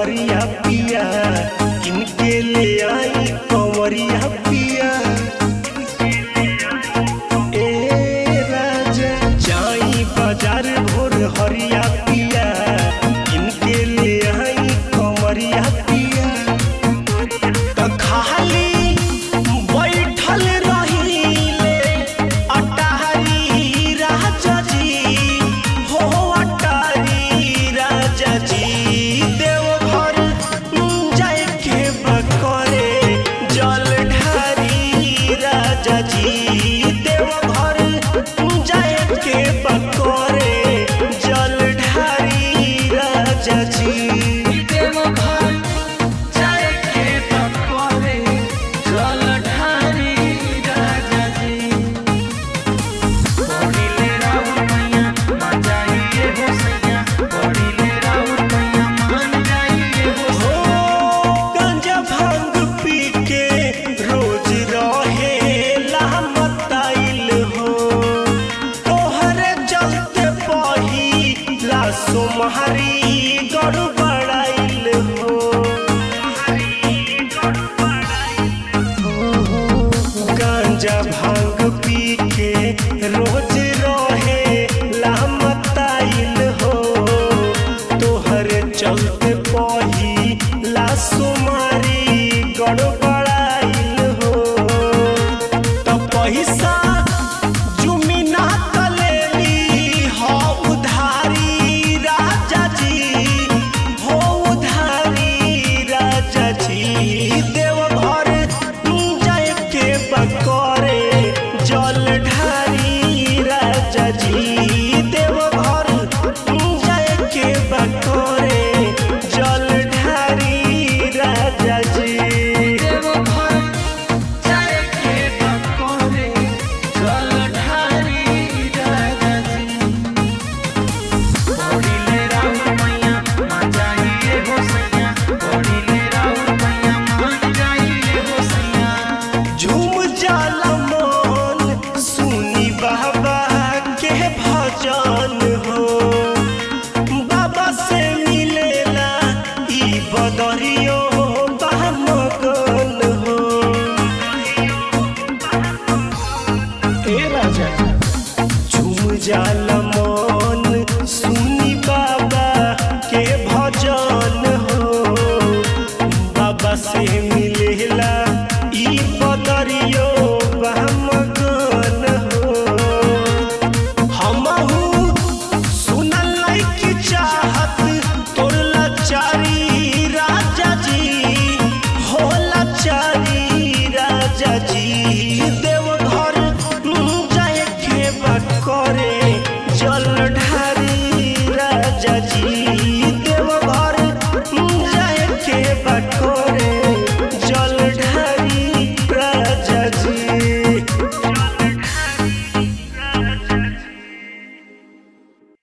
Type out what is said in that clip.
हरिया पिया किनके ले आई कंवरिया पिया ए राजा जाई बाजार भोर हरिया पिया किनके ले आई कंवरिया पिया त खाली बैठल रहिले अटारी राजा जी हो अटारी राजा जी देवघर जाए के बकरे जल ढारी राजा जी देवघर जाए के बकरे जल ढारी राजा जी देवघर जाए के बकरे जल ढारी राजा जी बड़ीले राउर मैया मान जाइए हो सैया बड़ीले राउर मैया मान जाइए हो हो गांजा भांग पी के रोज रहे लामताइल हो तोहरे चलते पहिला सोमहारी गड़बड़ाइल हो गांजा भांग पी के रोज रहे लामताइल हो तोहरे चलते पही लासुमारी गड़बड़ाइल हो त पैसा जुमिना तलेली हो उधारी राजा जी हो उधारी राजा जी देवघर जाए के बकरे जल ढारी राजा जी देवघर जाए के बकरे जल ढारी राजा जी देवघर जाए के बकरे जल ढारी राजा जी बड़ीले राउर मैया मान जाइए हो सैया बड़ीले राउर मैया मान जाइए हो सैया झूम जाला मन सुनी बाबा के भजन हो बाबा से मिलेला ई बदरियो बामगन हो ए राजा झूम जाला मन सुनी बाबा के भजन हो बाबा से मिलेला ई बदरियो बामगन हो हमहू सुनल की चाहत तोर लाचारी राजा जी हो लाचारी राजा जी देवघर जाए के बकरे जल ढारी राजा जी